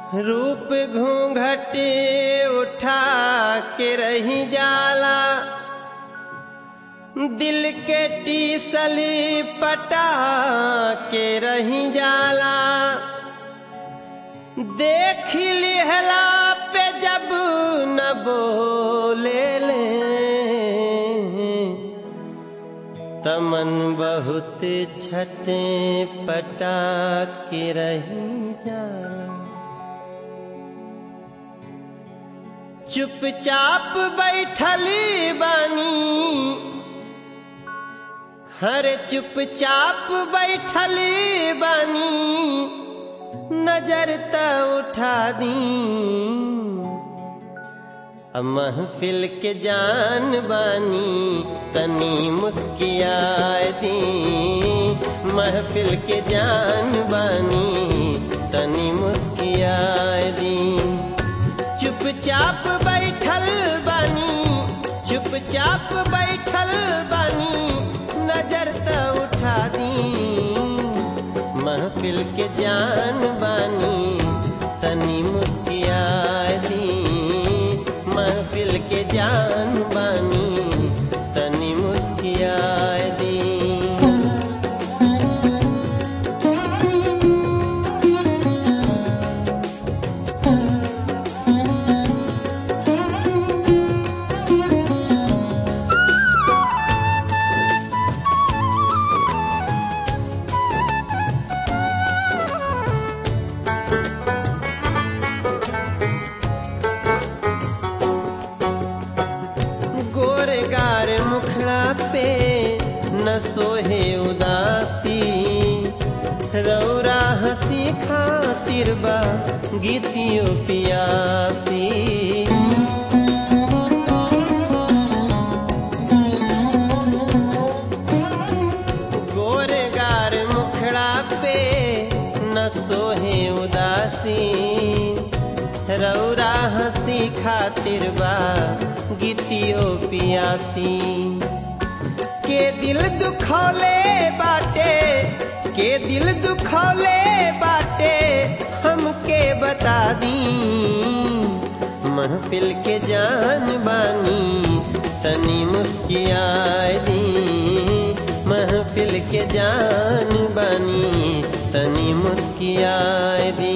रूप घूंघट उठा के रही जाला दिल के टीसली पटा के रही जाला देख लिहला पे जब न बोले ले तमन बहुत छटे पटा के रही जाला चुपचाप बैठली बानी हर चुपचाप बैठली बानी नजर त उठा दी अब महफिल के जान बानी तनी मुस्कियाए दी महफिल के जान बानी तनी मुस्कियाए दी चुपचाप बैठल बानी चुपचाप बैठल बानी नजर त उठा दी महफिल के जान बानी तनी मुस्किया दी महफिल के जान बानी तनी मुस्किया दी गोरे गार मुखड़ा पे न सोहे उदासी रौरा हंसी खातिर बा गीतियो पियासी गोरे गार मुखड़ा पे न सोहे उदासी रौरा हंसी खातिर बा गीतियो पियासी के दिल दुखौले बाटे के दिल दुखौले बाटे हमके बता दी महफिल के जान बानी तनी मुस्कियाए दी महफिल के जान बानी तनी मुस्कियाए दी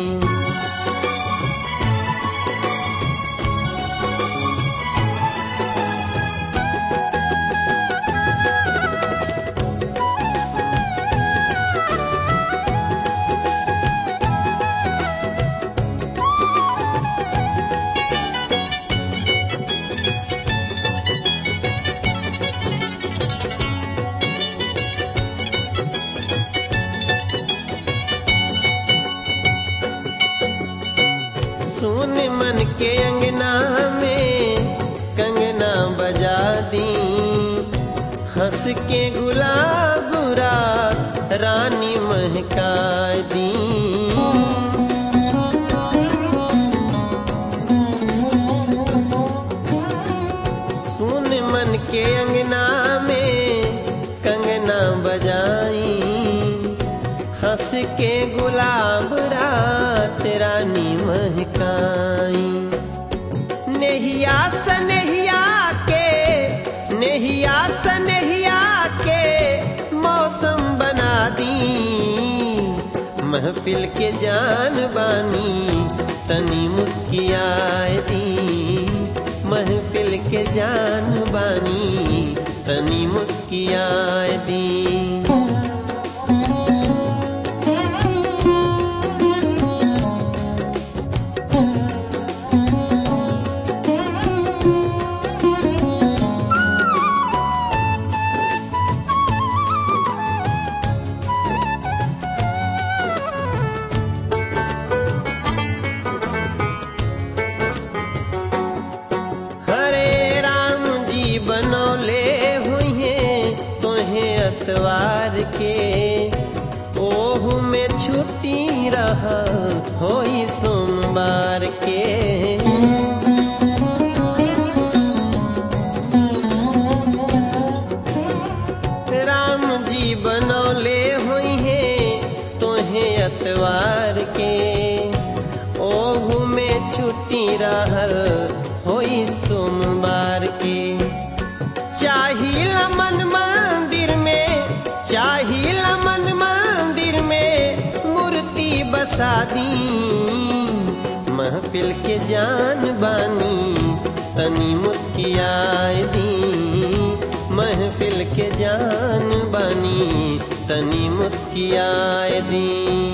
सुन मन के अंगना में कंगना बजा दी हंस के गुलाब रात रानी महका दी सुन मन के अंगना में कंगना बजाई हंस के गुलाब रात रानी महकाई नेहिया सनेहिया के नेहिया सनेहिया के मौसम बना दी महफिल के जान बानी तनी मुस्कियाए दी महफिल के जान बानी तनी मुस्कियाए दी हरे राम जी बनौले हुए तोहे अतवार के ओहू में छुट्टी रहा होई सोमवार के राम जी बनौले हुई हैं तोहे अतवार के ओ रहल होई सोमवार के चाहिला मन मंदिर में चाहिला मन मंदिर में मूर्ति बसा दी महफिल के जान बानी तनी मुस्कियाए दी महफिल के जान बानी तनी मुस्कियाए दी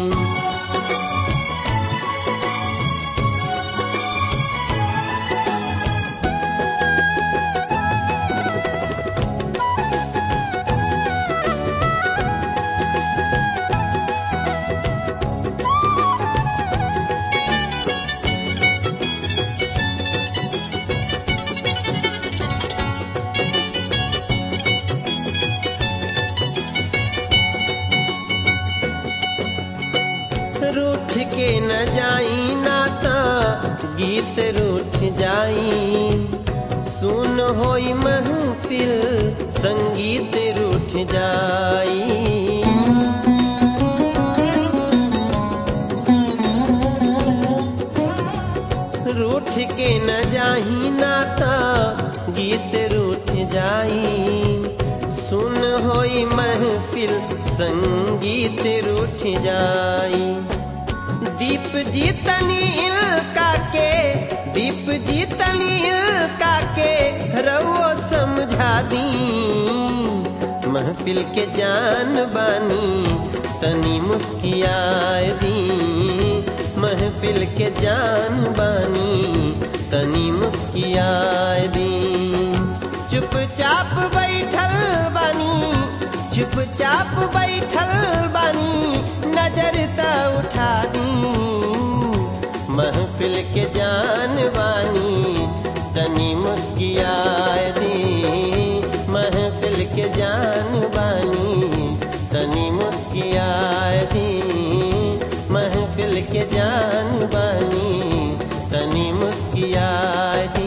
रूठ के न जाई ना त गीत रूठ जाई सुन होई महफिल संगीत रूठ जाई रूठ के न जाही ना त गीत रूठ जाई सुन होई महफिल संगीत रूठ जाई दीप जीतनी इल्का के दीप जीतनी इल्का के रउओ समझा दी महफिल के जान बानी तनी मुस्कियाए दी महफिल के जान बानी तनी मुस्कियाए दी चुपचाप बैठल बानी चुपचाप बैठल बानी नजर त उठा दी महफिल के जान बानी तनी मुस्कियाए दी महफिल के जान बानी तनी मुस्कियाए दी महफिल के जान बानी तनी मुस्कियाए